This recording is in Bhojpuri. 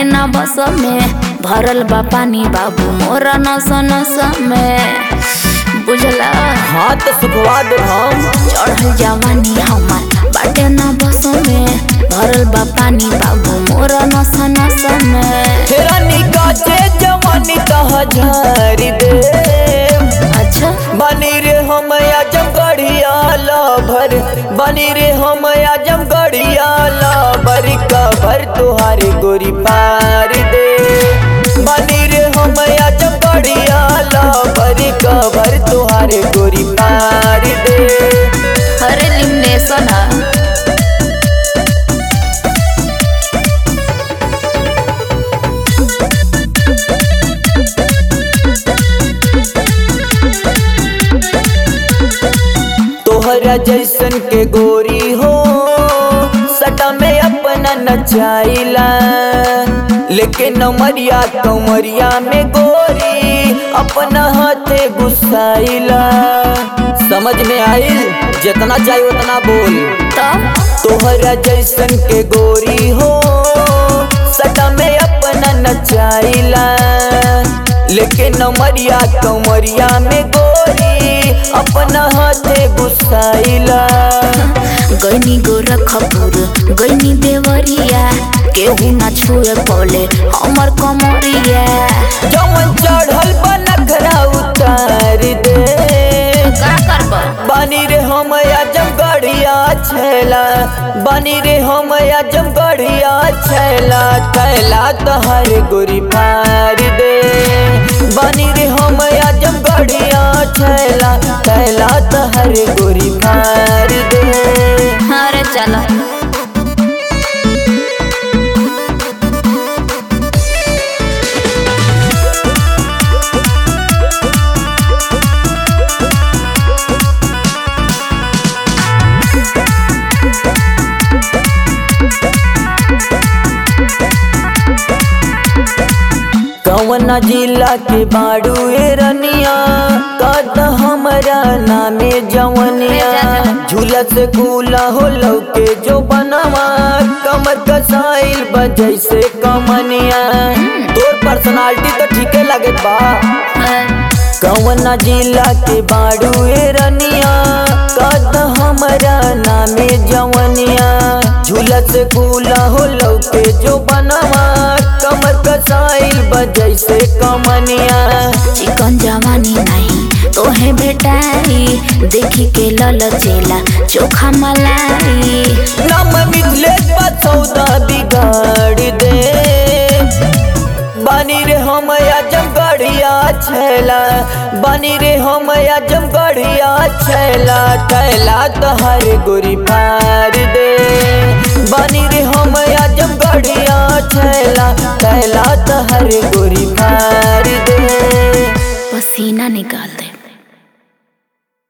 ना बस में भरल बा पानी बाबू मोरा नस नस में बुझला हाँ तो सुखवा दे हम चढ़ल जवानी हमार बाटे ना बस में भरल बा पानी बाबू मोरा नस नस में तेरा निकाचे जवानी तह झारी दे अच्छा बनी रे हम आजम गढ़िया भर बनी रे हम आजम गढ़िया भर कबर तुहारे गोरी पार दे बनी रे हम आजम गढ़िया भर कबर तुहारे गोरी पार दे अरे लिमिनेशन है तोहरा जैसन के गोरी हो सटा में अपना नचाइला लेकिन नमरिया कमरिया में गोरी अपना हाथे गुस्साइला समझ में आइल जितना चाहिए उतना बोल तो तोहरा जैसन के गोरी हो सटा में अपना नचाइला लेकिन नमरिया कमरिया में गोरी अपना हाथे गुस्साइला गैनी गोरखपुर गैनी देवरिया केहू ना छुए पले हमर कमरिया जवन चढ़ल बनखरा उतार दे का करबा बनी रे हम आजम गढ़िया छैला बनी रे हम आजम गढ़िया छैला थैला तहर गोरी मार दे बनी रे हम आजम गढ़िया छैला थैला तहर गोरी मार दे अरे चलो कवना जिला के बाड़ू ए रनिया कद हमरा नामे जवनिया झूला से कूला हो लौके जो बनवा कमर कसाइल बजैसे कमनिया तोर पर्सनालिटी तो ठीके लगत बा कवना जिला के बाड़ू ए रनिया कद हमरा नामे जवनिया झूला से कूला हो लौके जो बनवा कमर कसाइल बजैसे कमनिया चिकन जवानी नहीं तोहे बेटाई देखी के ललचेला चोखा मलाई नम मिथिलेश बा सौदा बिगाड़ दे बनी रे हम आजम गढ़िया छैला बनी रे हम आजम गढ़िया छैला थैला तहर गोरी फार दे बनी रे हम आजम गढ़िया छैला थैला तहर गोरी फार दे पसीना निकाल दे